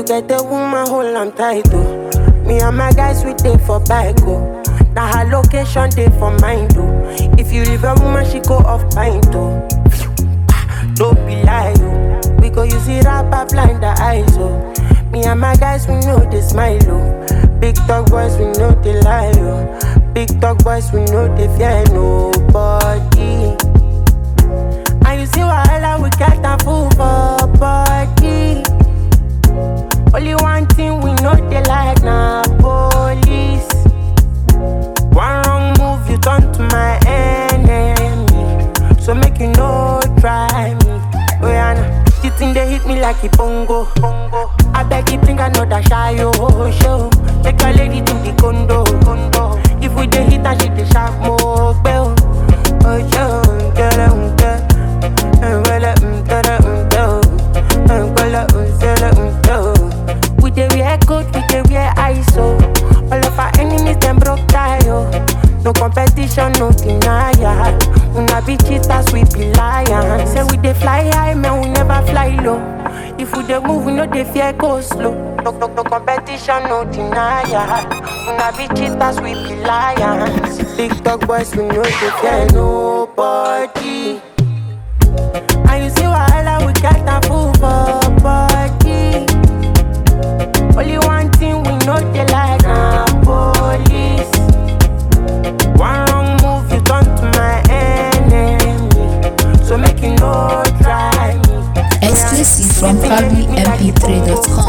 get a woman hold am tight oh. Me and my guys we dey for bike oh. Now her location dey for mine oh. If you leave a woman she go off pint oh. Don't be lie oh. We go use it up blind the eyes oh. Me and my guys we know they smile oh. Big dog boys we know they lie oh. Big dog boys we know they fear nobody. And you see wahala we get a fool for body. Only one thing we know they like na police. One wrong move you turn to my enemy. So make you no try me. Oh yeah, nah. the thing they hit me like a bongo. bongo. I beg you bring another shy oh show. Take your lady to the condo. condo. If we dey hit and she dey sharp more bell. Oh show, get it, get it. Well, um, get it, um, go. Um, well, um, get it, um, go. We dey wear coat, we dey wear ISO. All of our enemies them broke tie oh. No competition, no denial. Una be cheaters, we be lions. Say we dey fly high, man, we never fly low. If we dey move, we no dey fear go slow. No, no, no competition, no denial. Una be cheaters, we be lions. Big dog boys, we no dey fear nobody. And you see wahala, we got a fool for body. Only one thing we know they like na police. One wrong move, you turn to my enemy. So make you no try me. Exclusive from PabloMP3.com.